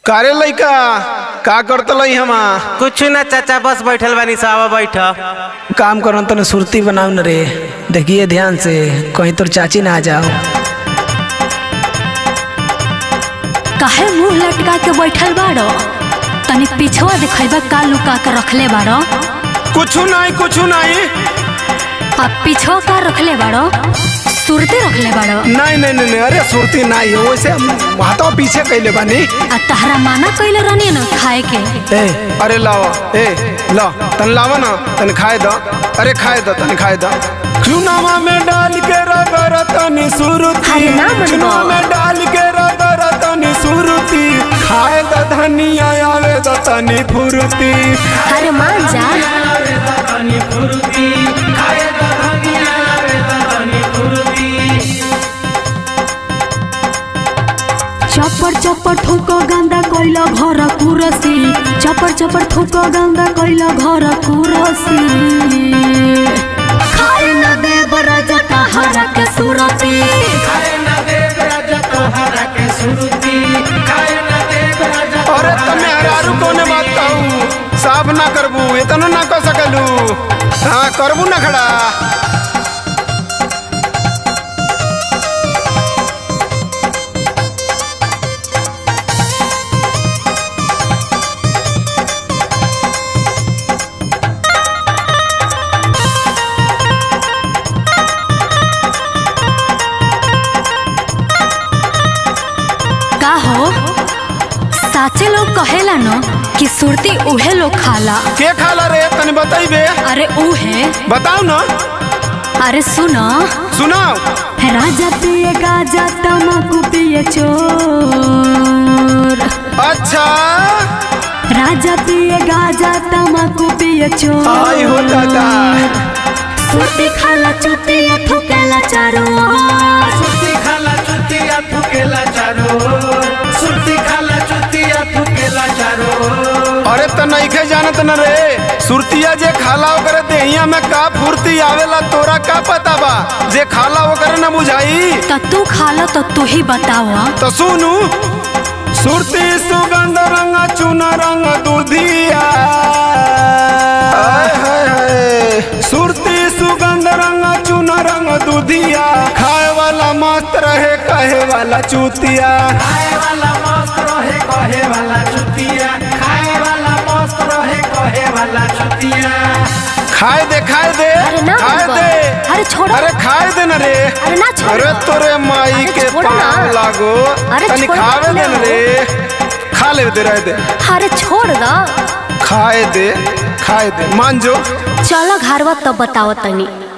कारे लइका का करत लई हमा कुछ ना चाचा बस बैठल बानी सावा बैठ काम करो तने सुरती बनाओ न रे देखिए ध्यान से कहीं तोर चाची ना आ जाओ काहे मुंह लटका के बैठल बाड़ो तनी पिछवा देखैबा का लुका के रखले बाड़ो कुछ नहीं कुछ नहीं आ पिछवा का रखले बाड़ो सुरते रखले बाड़ो नहीं नहीं नहीं नहीं, अरे सुरती नहीं हो वैसे हम हाथों पीछे कैले बानी आ तहरा माना कइले रहनी न खाए के ए अरे लाओ ए ला तन लावा ना तन खाए दो अरे खाए दो तन खाए दो चुनावा में डाल के रगर तनी सुरती अरे ना मनवा। चुनावा में डाल के रगर तनी सुरती खाए दो धनिया आवे दो तनी फुरती अरे मान जा चपर चपर ठोको गंदा कइला घर कुरसी चपर चपर ठोको गंदा कइला घर कुरसी खाए न दे बरज तहरा के सुरती अरे तमे हरारू कोने बात कहू साफ ना करबू इतनो ना कर सकलू हाँ करबू ना खड़ा का हो साचे लोग कहेला न कि सुरती उहे लोग खाला के खाला रे तनी बताइबे अरे उहे बताओ ना अरे सुन सुनाओ राजा पिए गाजा तमाकू पिए चोर अच्छा राजा पिए गाजा तमाकू पिए चोर आई हो दादा सुरती खाला चुतिया ठुकेला चारो ओर। सुर्ती खाला चुतिया थुकेला चारो सुर्ती खाला चुतिया थुकेला चारो अरे त नइखे जानत न रे सुरतिया जे खाला ओकरे देहिया में का फुर्ती आवेला तोरा का पता बा जे खाला ओकरे न बुझाई त तू खाला तो तू ही बतावा तो सुनू सुरती सुगंध रंग चुन रंग दूधिया आय हाय हाय। सुरती सुगंध रंग चुन रंग दूधिया खाए वाला मस्त रहे कहे वाला चूतिया खाए वाला मस्त रहे कहे वाला चुतिया खाए वाला मस्त रहे कहे वाला चुतिया खाए दे खाए दे अरे ना खाए बाबा। दे अरे छोड़ो। अरे खाए दे न रे अरे ना छोड़ो। अरे तोरे माई अरे के छोड़ो ना। पाँव लागो अरे तनी छोड़ो खावे ना। दे न रे खा ले दे रहे दे अरे छोड़ द खाए दे खाए दे मान जो चलो घरवा तब बताओ तनी